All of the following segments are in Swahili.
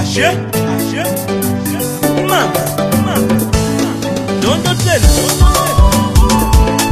Ashe, ashe, mama, mama, dondo tena, dondo tena.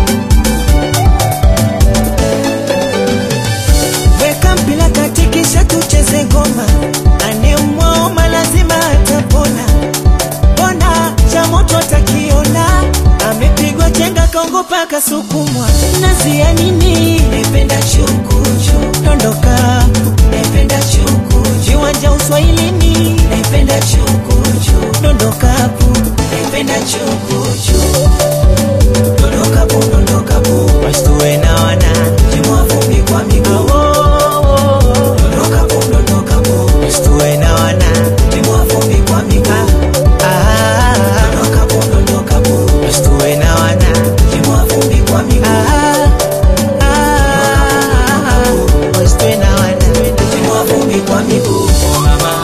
Weka mpira kati kisha tucheze ngoma, anemwaoma lazima atapona. Mbona cha moto atakiona, amepigwa chenga kaongopa kasukumwa. Nazia nini? Nependa chukuchu, dondoka. Nependa chukuchu, viwanja uswahilini. Nependa chukuchu, dondokapu. Nependa chukuchu, dondokapu, dondokapu. Wasituwe na wana, timua vumbi kwa miguu. Dondokapu, dondokapu. Wasituwe na wana, timua vumbi kwa miguu. Dondokapu, dondokapu. Wasituwe na wana, timua vumbi kwa miguu. Wasituwe na wana, timua vumbi kwa miguu. Mama.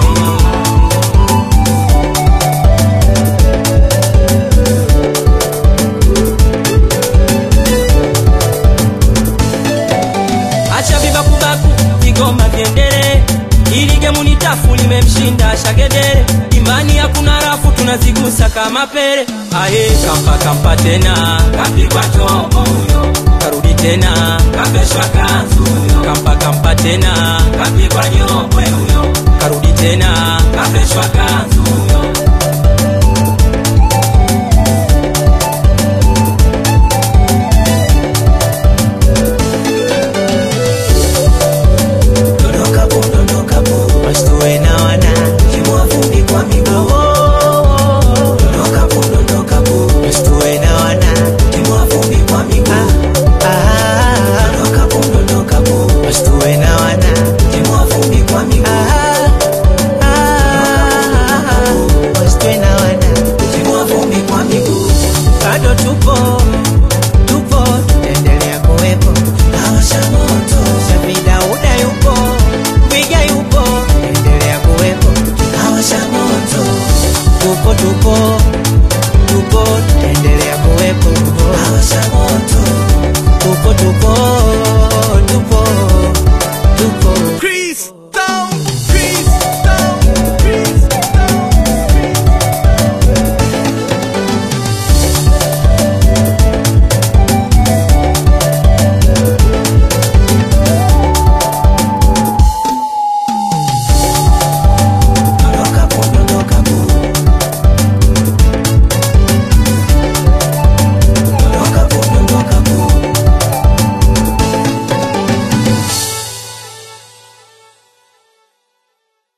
acha vibakubaku vigoma vyendele ili gemu ni tafu limemshinda shagedere imani hakuna rafu tunazigusa kama pele aye kampa kampa tena kapigwa chombo huyo karudi tena kapeshwa kanzu huyo kampa kampa tena kapigwa nyopwe huyo karudi tena